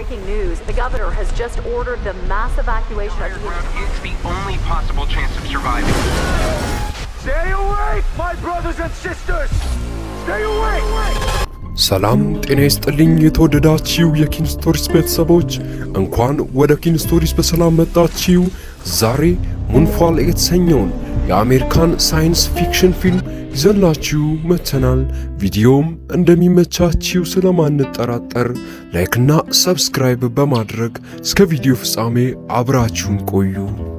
breaking news. The governor has just ordered the mass evacuation of the It's the only possible chance of surviving. Stay awake, my brothers and sisters! Stay awake! ሰላም ጤና ይስጥልኝ። የተወደዳችሁ የኪንስቶሪስ ቤተሰቦች እንኳን ወደ ኪንስቶሪስ በሰላም መጣችሁ። ዛሬ ሙንፋል የተሰኘውን የአሜሪካን ሳይንስ ፊክሽን ፊልም ይዘንላችሁ መጥተናል። ቪዲዮም እንደሚመቻችሁ ስለማንጠራጠር ላይክና ሰብስክራይብ በማድረግ እስከ ቪዲዮ ፍጻሜ አብራችሁን ቆዩ።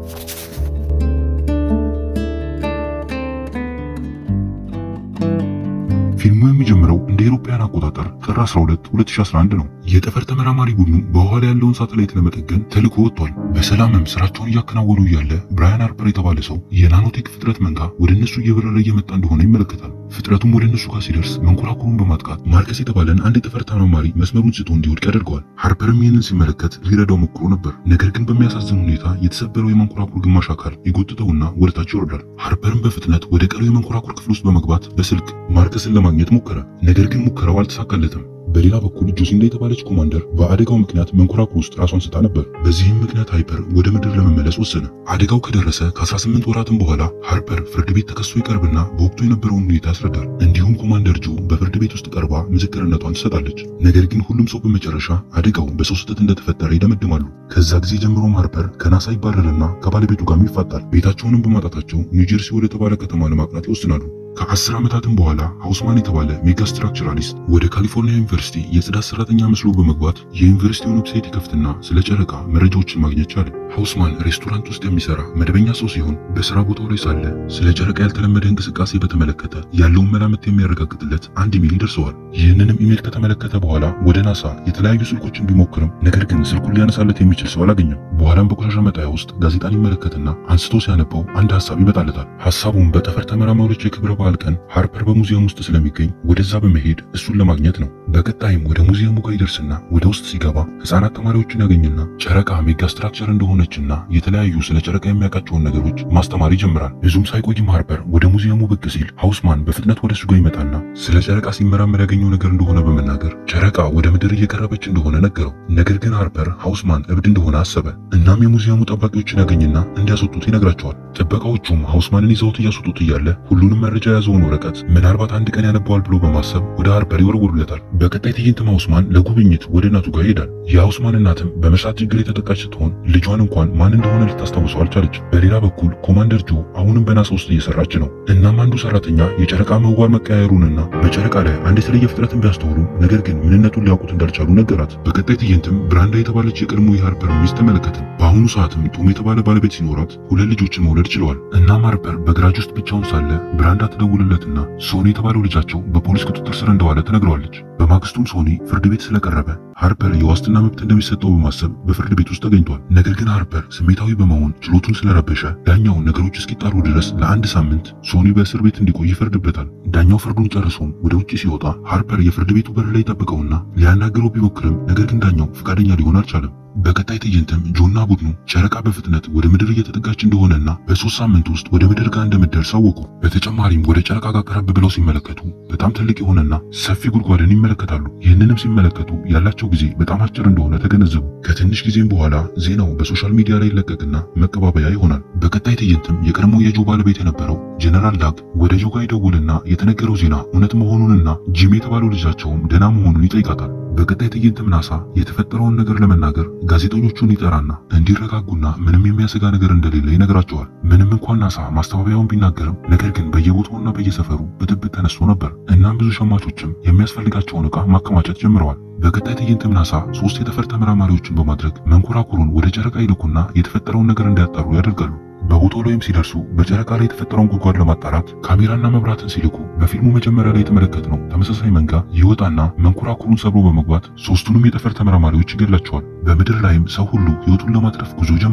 ፊልሙ የሚጀምረው እንደ አውሮፓውያን አቆጣጠር ጥር 12 2011 ነው። የጠፈር ተመራማሪ ቡድኑ በውሃ ላይ ያለውን ሳተላይት ለመጠገን ተልኮ ወጥቷል። በሰላምም ስራቸውን እያከናወኑ እያለ ብራያን ሃርፐር የተባለ ሰው የናኖቴክ ፍጥረት መንጋ ወደ እነሱ እየበረረ እየመጣ እንደሆነ ይመለከታል። ፍጥረቱም ወደ እነሱ ጋር ሲደርስ መንኮራኩሩን በማጥቃት ማርከስ የተባለን አንድ የጠፈር ተመራማሪ መስመሩን ስቶ እንዲወድቅ ያደርገዋል። ሃርፐርም ይህንን ሲመለከት ሊረዳው ሞክሮ ነበር። ነገር ግን በሚያሳዝን ሁኔታ የተሰበረው የመንኮራኩር ግማሽ አካል ይጎትተውና ወደታች ይወርዳል። ሃርፐርም በፍጥነት ወደ ቀሪው የመንኮራኩር ክፍል ውስጥ በመግባት በስልክ ማርከስን ለማግኘት ሞከረ። ነገር ግን ሙከራው አልተሳካለትም። በሌላ በኩል ጆሲንዳ የተባለች ኮማንደር በአደጋው ምክንያት መንኮራኩር ውስጥ ራሷን ስታ ነበር። በዚህም ምክንያት ሃይፐር ወደ ምድር ለመመለስ ወሰነ። አደጋው ከደረሰ ከ18 ወራትም በኋላ ሃርፐር ፍርድ ቤት ተከሶ ይቀርብና በወቅቱ የነበረውን ሁኔታ ያስረዳል። እንዲሁም ኮማንደር ጆ በፍርድ ቤት ውስጥ ቀርባ ምስክርነቷን ትሰጣለች። ነገር ግን ሁሉም ሰው በመጨረሻ አደጋው በሰው ስህተት እንደተፈጠረ ይደመድማሉ። ከዛ ጊዜ ጀምሮም ሃርፐር ከናሳ ይባረርና ከባለቤቱ ጋርም ይፋጣል። ቤታቸውንም በማጣታቸው ኒውጀርሲ ወደ ተባለ ከተማ ለማቅናት ይወስናሉ። ከአስር ዓመታትም በኋላ ሃውስማን የተባለ ሜጋ ስትራክቸራሊስት ወደ ካሊፎርኒያ ዩኒቨርሲቲ የጽዳት ሰራተኛ መስሎ በመግባት የዩኒቨርሲቲውን ዌብሳይት ይከፍትና ስለ ጨረቃ መረጃዎችን ማግኘት ቻለ። ሃውስማን ሬስቶራንት ውስጥ የሚሰራ መደበኛ ሰው ሲሆን በስራ ቦታው ላይ ሳለ ስለ ጨረቃ ያልተለመደ እንቅስቃሴ በተመለከተ ያለውን መላምት የሚያረጋግጥለት አንድ ኢሜል ይደርሰዋል። ይህንንም ኢሜል ከተመለከተ በኋላ ወደ ናሳ የተለያዩ ስልኮችን ቢሞክርም ነገር ግን ስልኩን ሊያነሳለት የሚችል ሰው አላገኘም። በኋላም በቆሻሻ መጣያ ውስጥ ጋዜጣን ይመለከትና አንስቶ ሲያነበው አንድ ሀሳብ ይመጣለታል። ሀሳቡም በጠፈር ተመራማሪዎች የክብረ በዓል ቀን ሃርፐር በሙዚየም ውስጥ ስለሚገኝ ወደዛ በመሄድ እሱን ለማግኘት ነው። በቀጣይም ወደ ሙዚየሙ ጋር ይደርስና ወደ ውስጥ ሲገባ ህፃናት ተማሪዎችን ያገኝና ጨረቃ ሜጋ ስትራክቸር እንደሆነችና የተለያዩ ስለ ጨረቃ የሚያውቃቸውን ነገሮች ማስተማር ይጀምራል። ብዙም ሳይቆይም ሃርፐር ወደ ሙዚየሙ ብቅ ሲል ሃውስማን በፍጥነት ወደ እሱ ጋር ይመጣና ስለ ጨረቃ ሲመራመር ያገኘው ነገር እንደሆነ በመናገር ጨረቃ ወደ ምድር እየቀረበች እንደሆነ ነገረው። ነገር ግን ሃርፐር ሃውስማን እብድ እንደሆነ አሰበ። እናም የሙዚየሙ ጠባቂዎችን ያገኝና እንዲያስወጡት ይነግራቸዋል። ጥበቃዎቹም ሃውስማንን ይዘውት እያስወጡት እያለ ሁሉንም መረጃ የያዘውን ወረቀት ምናልባት አንድ ቀን ያነበዋል ብሎ በማሰብ ወደ ሃርፐር ይወረውሩለታል። በቀጣይ ትዕይንትም ሃውስማን ለጉብኝት ወደ እናቱ ጋር ይሄዳል። የሃውስማን እናትም በመርሳት ችግር የተጠቃች ስትሆን ልጇን እንኳን ማን እንደሆነ ልታስታውሰው አልቻለች። በሌላ በኩል ኮማንደር ጆ አሁንም በናሳ ውስጥ እየሰራች ነው። እናም አንዱ ሰራተኛ የጨረቃ ምህዋር መቀያየሩንና በጨረቃ ላይ አንድ የተለየ ፍጥረትን ቢያስተውሉ ነገር ግን ምንነቱን ሊያውቁት እንዳልቻሉ ነገራት። በቀጣይ ትዕይንትም ብራንዳ የተባለች የቀድሞ የሃርፐር ሚስት ተመለከትን። በአሁኑ ሰዓትም ቶም የተባለ ባለቤት ሲኖራት ሁለት ልጆችን መውለድ ችለዋል። እናም ሃርፐር በግራጅ ውስጥ ብቻውን ሳለ ብራንዳ ትደውልለትና ሶኒ የተባለው ልጃቸው በፖሊስ ቁጥጥር ስር እንደዋለ ትነግረዋለች። በማግስቱም ሶኒ ፍርድ ቤት ስለቀረበ ሃርፐር የዋስትና መብት እንደሚሰጠው በማሰብ በፍርድ ቤት ውስጥ ተገኝቷል። ነገር ግን ሃርፐር ስሜታዊ በመሆን ችሎቱን ስለረበሸ ዳኛው ነገሮች እስኪጣሩ ድረስ ለአንድ ሳምንት ሶኒ በእስር ቤት እንዲቆይ ይፈርድበታል። ዳኛው ፍርዱን ጨርሶም ወደ ውጭ ሲወጣ ሃርፐር የፍርድ ቤቱ በር ላይ ጠብቀውና ሊያናግረው ቢሞክርም ነገር ግን ዳኛው ፈቃደኛ ሊሆን አልቻለም። በቀጣይ ትዕይንትም ጆና ቡድኑ ጨረቃ በፍጥነት ወደ ምድር እየተጠጋች እንደሆነና በሶስት ሳምንት ውስጥ ወደ ምድር ጋር እንደምትደርስ አወቁ። በተጨማሪም ወደ ጨረቃ ጋር ቀረብ ብለው ሲመለከቱ በጣም ትልቅ የሆነና ሰፊ ጉድጓድን ይመለከታሉ። ይህንንም ሲመለከቱ ያላቸው ጊዜ በጣም አጭር እንደሆነ ተገነዘቡ። ከትንሽ ጊዜም በኋላ ዜናው በሶሻል ሚዲያ ላይ ይለቀቅና መቀባበያ ይሆናል። በቀጣይ ትዕይንትም የቀድሞ የጆ ባለቤት የነበረው ጀነራል ዳግ ወደ ጆ ጋር ይደውልና የተነገረው ዜና እውነት መሆኑንና ጂም የተባለው ልጃቸውም ደህና መሆኑን ይጠይቃታል። በቀጣይ ትዕይንትም ናሳ የተፈጠረውን ነገር ለመናገር ጋዜጠኞቹን ይጠራና እንዲረጋጉና ምንም የሚያሰጋ ነገር እንደሌለ ይነግራቸዋል። ምንም እንኳን ናሳ ማስተባበያውን ቢናገርም ነገር ግን በየቦታውና በየሰፈሩ ብጥብጥ ተነስቶ ነበር። እናም ብዙ ሸማቾችም የሚያስፈልጋቸውን ዕቃ ማከማቸት ጀምረዋል። በቀጣይ ትዕይንትም ናሳ ሶስት የጠፈር ተመራማሪዎችን በማድረግ መንኮራኩሩን ወደ ጨረቃ ይልኩና የተፈጠረውን ነገር እንዲያጣሩ ያደርጋሉ። በቦታው ላይም ሲደርሱ በጨረቃ ላይ የተፈጠረውን ጉድጓድ ለማጣራት ካሜራና መብራትን ሲልኩ በፊልሙ መጀመሪያ ላይ የተመለከትነው ተመሳሳይ መንጋ ይወጣና መንኮራኩሩን ሰብሮ በመግባት ሶስቱንም የጠፈር ተመራማሪዎች ይገድላቸዋል። በምድር ላይም ሰው ሁሉ ሕይወቱን ለማትረፍ ጉዞ ጀምሯል።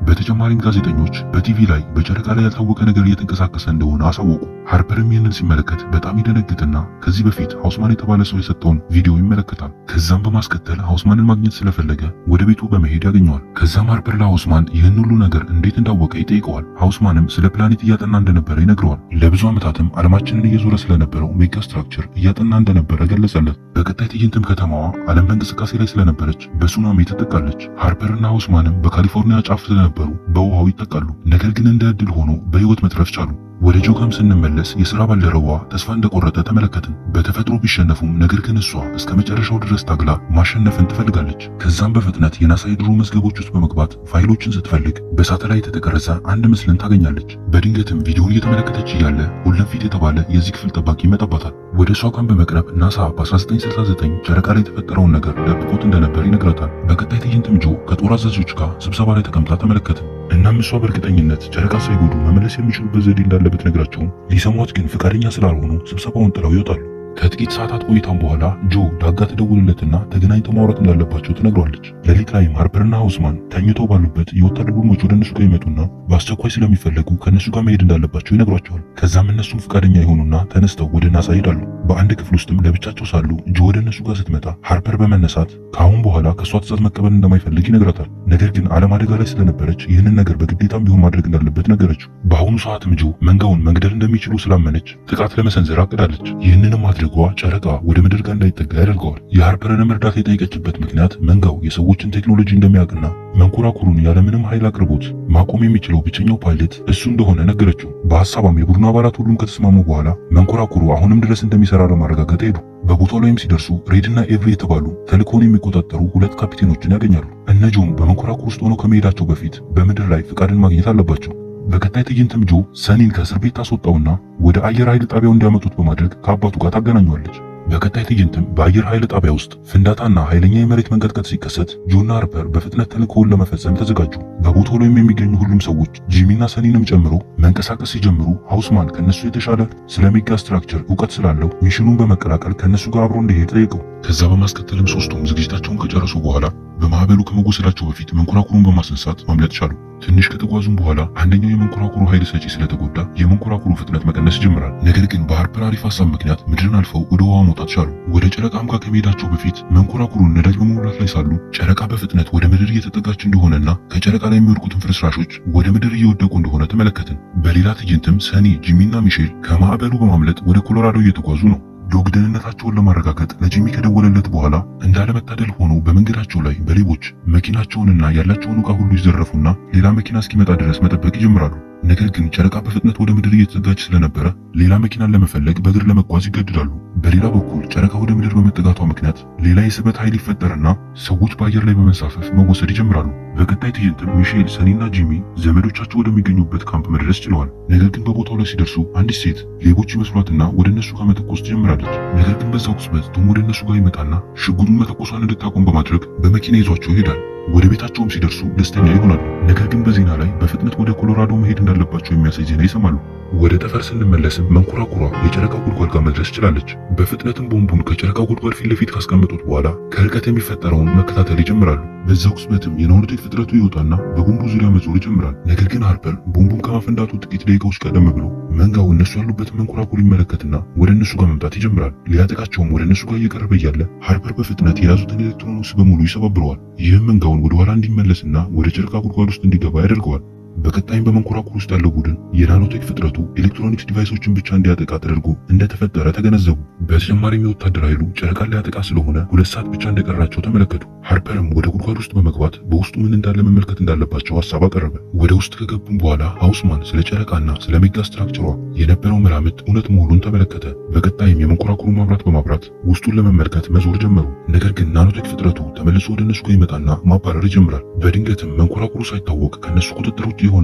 በተጨማሪም ጋዜጠኞች በቲቪ ላይ በጨረቃ ላይ ያልታወቀ ነገር እየተንቀሳቀሰ እንደሆነ አሳወቁ። ሃርፐርም ይህንን ሲመለከት በጣም ይደነግጥና ከዚህ በፊት ሃውስማን የተባለ ሰው የሰጠውን ቪዲዮ ይመለከታል። ከዛም በማስከተል ሃውስማንን ማግኘት ስለፈለገ ወደ ቤቱ በመሄድ ያገኘዋል። ከዛም ሃርፐር ለሃውስማን ይህን ሁሉ ነገር እንዴት እንዳወቀ ይጠይቀዋል። ሃውስማንም ስለ ፕላኔት እያጠና እንደነበረ ይነግረዋል። ለብዙ ዓመታትም ዓለማችንን እየዞረ ስለነበረው ሜጋ ስትራክቸር እያጠና እንደነበረ ገለጸለት። በቀጣይ ትዕይንትም ከተማዋ ዓለም በእንቅስቃሴ ላይ ስለነበረች በሱናሚ ትጠቃለች። ሃርፐርና ሃውስማንም በካሊፎርኒያ ጫፍ ስለነበሩ በውሃው ይጠቃሉ። ነገር ግን እንደ ዕድል ሆኖ በሕይወት መትረፍ ቻሉ። ወደ ጆጋም ስንመለስ የሥራ ባልደረባዋ ተስፋ እንደቆረጠ ተመለከትን። በተፈጥሮ ቢሸነፉም ነገር ግን እሷ እስከ መጨረሻው ድረስ ታግላ ማሸነፍን ትፈልጋለች። ከዛም በፍጥነት የናሳ የድሮ መዝገቦች ውስጥ በመግባት ፋይሎችን ስትፈልግ በሳተላይት የተቀረጸ አንድ ምስልን ታገኛለች። በድንገትም ቪዲዮን እየተመለከተች እያለ ሁለም ፊት የተባለ የዚህ ክፍል ጠባቂ ይመጣባታል። ወደ እሷ ጋር በመቅረብ ናሳ በ1969 ጨረቃ ላይ የተፈጠረውን ነገር ደብቆት እንደነበር ይነግራታል። በቀጣይ ትዕይንትም ጆ ከጦር አዛዦች ጋር ስብሰባ ላይ ተቀምጣ ተመለከትን። እናም እሷ በእርግጠኝነት ጨረቃ ሳይጎዱ መመለስ የሚችሉበት ዘዴ እንዳለ ብትነግራቸውም ሊሰሟት ግን ፈቃደኛ ስላልሆኑ ስብሰባውን ጥለው ይወጣሉ። ከጥቂት ሰዓታት ቆይታም በኋላ ጆ ዳጋ ትደውልለትና ተገናኝተው ማውራት እንዳለባቸው ትነግሯለች። ሌሊት ላይም ሃርፐርና ሃውስማን ተኝተው ባሉበት የወታደር ቡድኖች ወደ እነሱ ጋር ይመጡና በአስቸኳይ ስለሚፈለጉ ከእነሱ ጋር መሄድ እንዳለባቸው ይነግሯቸዋል። ከዛም እነሱም ፈቃደኛ የሆኑና ተነስተው ወደ ናሳ ይሄዳሉ። በአንድ ክፍል ውስጥም ለብቻቸው ሳሉ ጆ ወደ እነሱ ጋር ስትመጣ ሃርፐር በመነሳት ከአሁን በኋላ ከእሷ ትዕዛዝ መቀበል እንደማይፈልግ ይነግራታል። ነገር ግን ዓለም አደጋ ላይ ስለነበረች ይህንን ነገር በግዴታም ቢሆን ማድረግ እንዳለበት ነገረችው። በአሁኑ ሰዓትም ጆ መንጋውን መግደል እንደሚችሉ ስላመነች ጥቃት ለመሰንዘር አቅዳለች። ይህንንም ማድረጓ ጨረቃ ወደ ምድር ጋር እንዳይጠጋ ያደርገዋል። የሃርፐርንም እርዳታ የጠየቀችበት ምክንያት መንጋው የሰዎችን ቴክኖሎጂ እንደሚያውቅና መንኮራኩሩን ያለምንም ኃይል አቅርቦት ማቆም የሚችለው ብቸኛው ፓይለት እሱ እንደሆነ ነገረችው። በሐሳቧም የቡድኑ አባላት ሁሉም ከተስማሙ በኋላ መንኮራኩሩ አሁንም ድረስ እንደሚሰራ ለማረጋገጥ ሄዱ። በቦታው ላይም ሲደርሱ ሬድና ኤቭሪ የተባሉ ተልእኮውን የሚቆጣጠሩ ሁለት ካፒቴኖችን ያገኛሉ። እነጆም በመንኮራኩር ውስጥ ሆነው ከመሄዳቸው በፊት በምድር ላይ ፍቃድን ማግኘት አለባቸው። በቀጣይ ትዕይንትም ጆ ሰኒን ከእስር ቤት ታስወጣውና ወደ አየር ኃይል ጣቢያው እንዲያመጡት በማድረግ ከአባቱ ጋር ታገናኘዋለች። በቀጣይ ትዕይንትም በአየር ኃይል ጣቢያ ውስጥ ፍንዳታና ኃይለኛ የመሬት መንቀጥቀጥ ሲከሰት ጆና ሃርፐር በፍጥነት ተልእኮውን ለመፈጸም ተዘጋጁ። በቦታው ላይም የሚገኙ ሁሉም ሰዎች ጂሚና ሰኒንም ጨምሮ መንቀሳቀስ ሲጀምሩ ሃውስማን ከነሱ የተሻለ ስለ ሜጋ ስትራክቸር እውቀት ስላለው ሚሽኑን በመቀላቀል ከነሱ ጋር አብሮ እንዲሄድ ጠየቀው። ከዛ በማስከተልም ሶስቱም ዝግጅታቸውን ከጨረሱ በኋላ በማዕበሉ ከመወሰዳቸው በፊት መንኮራኩሩን በማስነሳት ማምለጥ ቻሉ። ትንሽ ከተጓዙም በኋላ አንደኛው የመንኮራኩሩ ኃይል ሰጪ ስለተጎዳ የመንኮራኩሩ ፍጥነት መቀነስ ይጀምራል። ነገር ግን በሃርፐር አሪፍ ሀሳብ ምክንያት ምድርን አልፈው ወደ ውሃ መውጣት ቻሉ። ወደ ጨረቃም ጋር ከመሄዳቸው በፊት መንኮራኩሩን ነዳጅ በመሙላት ላይ ሳሉ ጨረቃ በፍጥነት ወደ ምድር እየተጠጋች እንደሆነና ከጨረቃ ላይ የሚወድቁትን ፍርስራሾች ወደ ምድር እየወደቁ እንደሆነ ተመለከትን። በሌላ ትዕይንትም ሰኒ፣ ጂሚና ሚሼል ከማዕበሉ በማምለጥ ወደ ኮሎራዶ እየተጓዙ ነው። ዶግ ደህንነታቸውን ለማረጋገጥ ለጂሚ ከደወለለት በኋላ እንዳለመታደል ሆኖ በመንገዳቸው ላይ በሌቦች መኪናቸውንና ያላቸውን ዕቃ ሁሉ ይዘረፉና ሌላ መኪና እስኪመጣ ድረስ መጠበቅ ይጀምራሉ። ነገር ግን ጨረቃ በፍጥነት ወደ ምድር እየተዘጋች ስለነበረ ሌላ መኪናን ለመፈለግ በእግር ለመጓዝ ይገድዳሉ። በሌላ በኩል ጨረቃ ወደ ምድር በመጠጋቷ ምክንያት ሌላ የስበት ኃይል ይፈጠርና ሰዎች በአየር ላይ በመንሳፈፍ መወሰድ ይጀምራሉ። በቀጣይ ትዕይንትም ሚሼል፣ ሰኒና ጂሚ ዘመዶቻቸው ወደሚገኙበት ካምፕ መድረስ ችለዋል። ነገር ግን በቦታው ላይ ሲደርሱ አንዲት ሴት ሌቦች ይመስሏትና ወደ እነሱ ጋር መተኮስ ትጀምራለች። ነገር ግን በዛው ቅጽበት ቶም ወደ እነሱ ጋር ይመጣና ሽጉጡን መተኮሷን እንድታቆም በማድረግ በመኪና ይዟቸው ይሄዳል። ወደ ቤታቸውም ሲደርሱ ደስተኛ ይሆናሉ። ነገር ግን በዜና ላይ በፍጥነት ወደ ኮሎራዶ መሄድ እንዳለባቸው የሚያሳይ ዜና ይሰማሉ። ወደ ጠፈር ስንመለስም መንኮራኩሯ የጨረቃ ጉድጓድ ጋር መድረስ ችላለች። በፍጥነትም ቦምቡን ከጨረቃ ጉድጓድ ፊት ለፊት ካስቀመጡት በኋላ ከርቀት የሚፈጠረውን መከታተል ይጀምራሉ። በዛው ቅጽበትም የናኖቴክ ፍጥረቱ ይወጣና በቦምቡ ዙሪያ መዞር ይጀምራል። ነገር ግን ሃርፐር ቦምቡን ከማፈንዳቱ ጥቂት ደቂቃዎች ቀደም ብሎ መንጋው እነሱ ያሉበትን መንኮራኩር ይመለከትና ወደ እነሱ ጋር መምጣት ይጀምራል። ሊያጠቃቸውም ወደ እነሱ ጋር እየቀረበ እያለ ሃርፐር በፍጥነት የያዙትን ኤሌክትሮኒክስ በሙሉ ይሰባብረዋል። ይህም መንጋውን ወደ ኋላ እንዲመለስና ወደ ጨረቃ ጉድጓድ ውስጥ እንዲገባ ያደርገዋል። በቀጣይም በመንኮራኩር ውስጥ ያለው ቡድን የናኖቴክ ፍጥረቱ ኤሌክትሮኒክስ ዲቫይሶችን ብቻ እንዲያጠቃ ተደርጎ እንደተፈጠረ ተገነዘቡ። በተጨማሪም የወታደር ኃይሉ ጨረቃን ሊያጠቃ ስለሆነ ሁለት ሰዓት ብቻ እንደቀራቸው ተመለከቱ። ሃርፐርም ወደ ጉድጓድ ውስጥ በመግባት በውስጡ ምን እንዳለ መመልከት እንዳለባቸው ሀሳብ አቀረበ። ወደ ውስጥ ከገቡም በኋላ ሃውስማን ስለ ጨረቃና ስለ ሜጋ ስትራክቸሯ የነበረው መላምት እውነት መሆኑን ተመለከተ። በቀጣይም የመንኮራኩሩ ማብራት በማብራት ውስጡን ለመመልከት መዞር ጀመሩ። ነገር ግን ናኖቴክ ፍጥረቱ ተመልሶ ወደ እነሱ ጋር ይመጣና ማባረር ይጀምራል። በድንገትም መንኮራኩሩ ሳይታወቅ ከነሱ ቁጥጥር ውጭ ይሆንና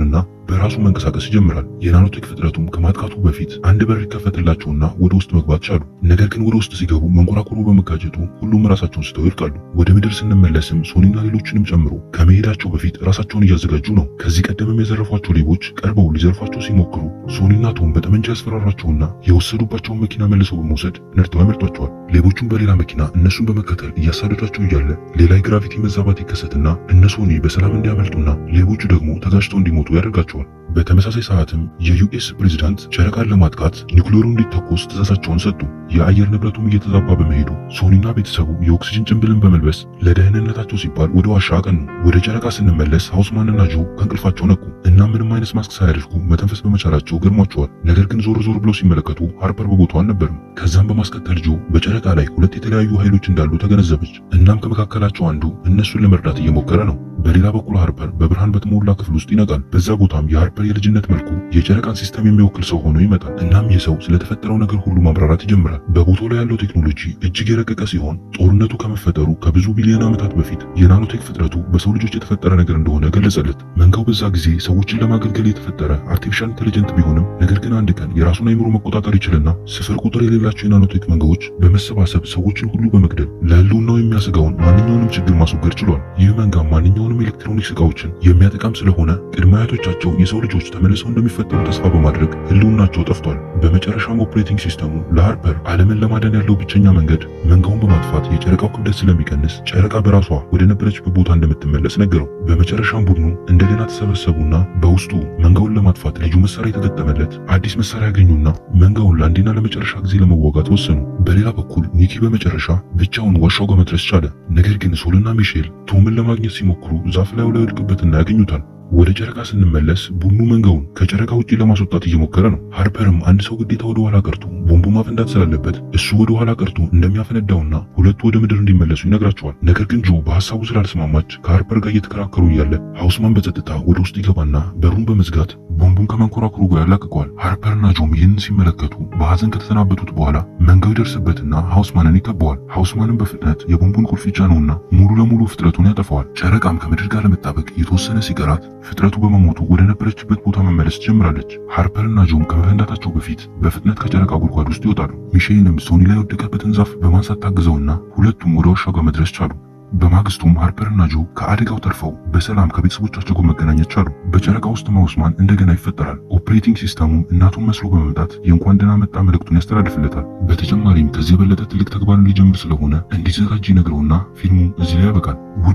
በራሱ መንቀሳቀስ ይጀምራል። የናኖቴክ ፍጥረቱም ከማጥቃቱ በፊት አንድ በር ይከፈትላቸውና ወደ ውስጥ መግባት ቻሉ። ነገር ግን ወደ ውስጥ ሲገቡ መንኮራኩሩ በመጋጨቱ ሁሉም ራሳቸውን ስተው ይወድቃሉ። ወደ ምድር ስንመለስም ሶኒና ሌሎችንም ጨምሮ ከመሄዳቸው በፊት ራሳቸውን እያዘጋጁ ነው። ከዚህ ቀደምም የዘረፏቸው ሌቦች ቀርበው ሊዘርፏቸው ሲሞክሩ ሶኒና ቶም በጠመንጃ ያስፈራራቸውና የወሰዱባቸውን መኪና መልሰው በመውሰድ ነድተው ያመልጧቸዋል። ሌቦቹም በሌላ መኪና እነሱን በመከተል እያሳደዷቸው እያለ ሌላ የግራቪቲ መዛባት ይከሰትና እነ ሶኒ በሰላም እንዲያመልጡና ሌቦቹ ደግሞ ተጋጭተው እንዲሞቱ ያደርጋቸዋል። በተመሳሳይ ሰዓትም የዩኤስ ፕሬዝዳንት ጨረቃን ለማጥቃት ኒውክሌሩ እንዲተኮስ ትእዛዛቸውን ሰጡ። የአየር ንብረቱም እየተዛባ በመሄዱ ሶኒና ቤተሰቡ የኦክሲጅን ጭንብልን በመልበስ ለደህንነታቸው ሲባል ወደ ዋሻ አቀኑ። ወደ ጨረቃ ስንመለስ ሃውስማንና ጆ ከእንቅልፋቸው ነቁ እና ምንም አይነት ማስክ ሳያደርጉ መተንፈስ በመቻላቸው ገርሟቸዋል። ነገር ግን ዞር ዞር ብለው ሲመለከቱ ሃርፐር በቦታው አልነበርም። ከዛም በማስከተል ጆ በጨረቃ ላይ ሁለት የተለያዩ ኃይሎች እንዳሉ ተገነዘበች። እናም ከመካከላቸው አንዱ እነሱን ለመርዳት እየሞከረ ነው። በሌላ በኩል ሃርፐር በብርሃን በተሞላ ክፍል ውስጥ ይነቃል። በዛ ቦታም የሃርፐር የልጅነት መልኩ የጨረቃን ሲስተም የሚወክል ሰው ሆኖ ይመጣል። እናም ይህ ሰው ስለተፈጠረው ነገር ሁሉ ማብራራት ይጀምራል። በቦታው ላይ ያለው ቴክኖሎጂ እጅግ የረቀቀ ሲሆን ጦርነቱ ከመፈጠሩ ከብዙ ቢሊዮን ዓመታት በፊት የናኖቴክ ፍጥረቱ በሰው ልጆች የተፈጠረ ነገር እንደሆነ ገለጸለት። መንጋው በዛ ጊዜ ሰዎችን ለማገልገል የተፈጠረ አርቲፊሻል ኢንቴሊጀንት ቢሆንም ነገር ግን አንድ ቀን የራሱን አይምሮ መቆጣጠር ይችልና ስፍር ቁጥር የሌላቸው የናኖቴክ መንጋዎች በመሰባሰብ ሰዎችን ሁሉ በመግደል ለህልውናው የሚያሰጋውን ማንኛውንም ችግር ማስወገድ ችሏል። ይህ መንጋ ማንኛውንም ኤሌክትሮኒክስ እቃዎችን የሚያጠቃም ስለሆነ ቅድመ አያቶቻቸው የሰው ልጆች ተመልሰው እንደሚፈጠሩ ተስፋ በማድረግ ህልውናቸው ጠፍቷል። በመጨረሻም ኦፕሬቲንግ ሲስተሙ ለሃርፐር ዓለምን ለማዳን ያለው ብቸኛ መንገድ መንጋውን በማጥፋት የጨረቃው ክብደት ስለሚቀንስ ጨረቃ በራሷ ወደ ነበረችበት ቦታ እንደምትመለስ ነገረው። በመጨረሻም ቡድኑ እንደገና ተሰበሰቡና በውስጡ መንጋውን ለማጥፋት ልዩ መሳሪያ የተገጠመለት አዲስ መሳሪያ ያገኙና መንጋውን ለአንዴና ለመጨረሻ ጊዜ ለመዋጋት ወሰኑ። በሌላ በኩል ኒኪ በመጨረሻ ብቻውን ዋሻው ጋር መድረስ ቻለ። ነገር ግን ሶልና ሚሼል ቶምን ለማግኘት ሲሞክሩ ዛፍ ላይ ላይ ወድቅበትና ያገኙታል። ወደ ጨረቃ ስንመለስ ቡድኑ መንጋውን ከጨረቃ ውጪ ለማስወጣት እየሞከረ ነው። ሃርፐርም አንድ ሰው ግዴታ ወደ ኋላ ቀርቶ ቦምቡ ማፈንዳት ስላለበት እሱ ወደ ኋላ ቀርቶ እንደሚያፈነዳውና ሁለቱ ወደ ምድር እንዲመለሱ ይነግራቸዋል። ነገር ግን ጆ በሐሳቡ ስላልስማማች ከሃርፐር ጋር እየተከራከሩ እያለ ሃውስማን በጸጥታ ወደ ውስጥ ይገባና በሩን በመዝጋት ቦምቡን ከመንኮራኩሩ ጋር ያላቅቀዋል። ሃርፐርና ጆም ይህንን ሲመለከቱ በሐዘን ከተሰናበቱት በኋላ መንጋው ይደርስበትና ሃውስማንን ይከበዋል። ሃውስማንን በፍጥነት የቦምቡን ቁልፍ ይጫነውና ሙሉ ለሙሉ ፍጥረቱን ያጠፋዋል። ጨረቃም ከምድር ጋር ለመጣበቅ የተወሰነ ሲቀራት ፍጥረቱ በመሞቱ ወደ ነበረችበት ቦታ መመለስ ትጀምራለች። ሃርፐርና ጆም ከመፈንዳታቸው በፊት በፍጥነት ከጨረቃ ጉድጓድ ውስጥ ይወጣሉ። ሚሼልንም ሶኒ ላይ የወደቀበትን ዛፍ በማንሳት ታግዘውና ሁለቱም ወደ ዋሻው ጋር መድረስ ቻሉ። በማግስቱም ሃርፐርና ጆ ከአደጋው ተርፈው በሰላም ከቤተሰቦቻቸው ጋር መገናኘት ቻሉ። በጨረቃ ውስጥ ማውስማን እንደገና ይፈጠራል። ኦፕሬቲንግ ሲስተሙም እናቱን መስሎ በመምጣት የእንኳን ደህና መጣ መልእክቱን ያስተላልፍለታል። በተጨማሪም ከዚህ የበለጠ ትልቅ ተግባርን ሊጀምር ስለሆነ እንዲዘጋጅ ይነግረውና ፊልሙ እዚህ ላይ ያበቃል።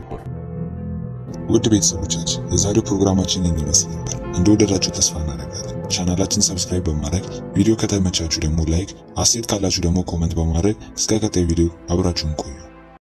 ውድ ቤተሰቦቻችን የዛሬው ፕሮግራማችን ይህን ይመስል ነበር። እንደወደዳችሁ ተስፋ እናደርጋለን። ቻናላችን ሰብስክራይብ በማድረግ ቪዲዮ ከተመቻችሁ ደግሞ ላይክ፣ አስተያየት ካላችሁ ደግሞ ኮመንት በማድረግ እስከ ቀጣይ ቪዲዮ አብራችሁን ቆዩ።